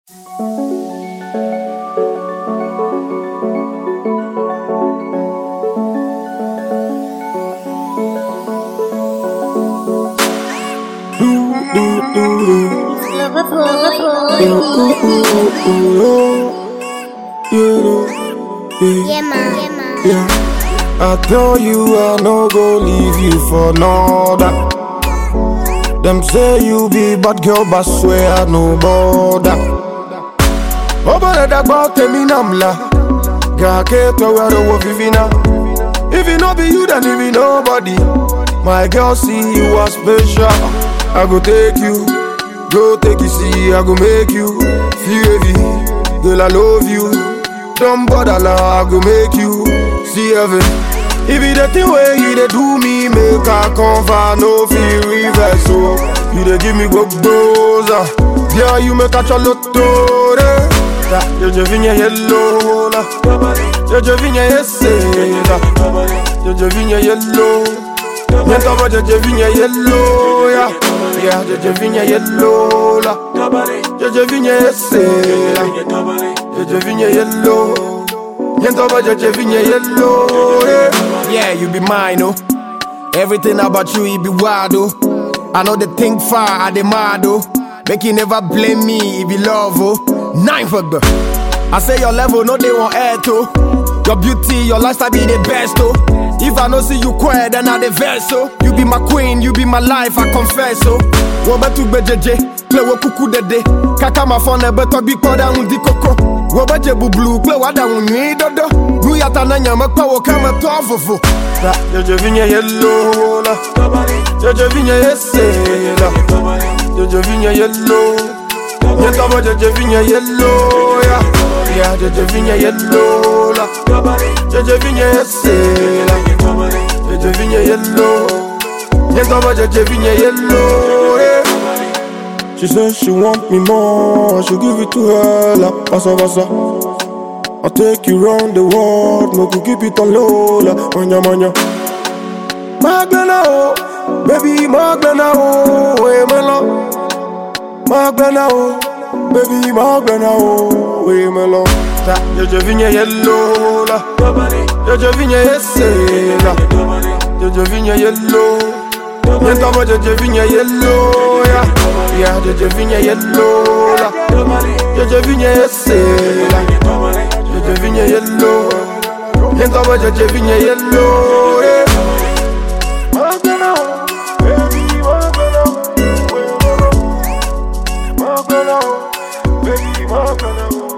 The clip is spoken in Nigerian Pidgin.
Yeah, man. Yeah, man. Yeah. I tell you I no go leave you for another. Them say you be bad girl, but swear I no bother. Obere dagba temi namla, gake to where the wolf vivina. If it no be you, then it be nobody. My girl, see you are special. I go take you, go take you, see, I go make you feel heavy. Girl, I love you. Don't bother now, I go make you see heaven. If it the thing where you dey do me, make I cover, no feel reverse. So you dey give me go goza, yeah you make a chalotto. Je je vigne yellow la, je je vigne yesela, je je vigne yellow. Niente va je je vigne yellow ya, yeah je je vigne yellow la, je je vigne yesela. Jeje vigne yellow Yento ba jeje vigne yellow yeah. yeah, you be mine, oh Everything about you, it be wild, oh I know they think far, I demand, oh Make you never blame me, it be love, oh Nine for the I say your level, no they want air, oh Your beauty, your lifestyle be the best, oh If I no see you quiet, then I the verse, oh You be my queen, you be my life, I confess, oh Wobe tu be jeje, play wo kuku dede Kaka ma phone ebe to bi koda undi koko Wobe je bublu, play wada unyi dodo Nu yata na nyama kwa wo kama to fufu La, jeje vinye yellow la Jeje vinye yese la Jeje vinye yellow Nyenta ba jeje vinye yellow ya Yeah, jeje vinye yellow la Jeje vinye yese la Jeje vinye yellow Nyenta ba jeje vinye yellow yeah. She says she want me more, I should give it to her like pasa pasa. I'll take you round the world, no go keep it on low like manya manya. Magbena oh, baby Magbena oh, hey melo. Magbena oh, baby Magbena oh, hey melo. Ta, je je vigne yellow la, je je vigne yese la, je je vigne yellow. Niente va je je vigne yellow ya, yeah je je vigne yellow la, je je vigne yese la, je je vigne yellow. Niente va je je vigne yellow yeah. Magbena oh, baby Magbena oh, Magbena oh, baby Magbena oh.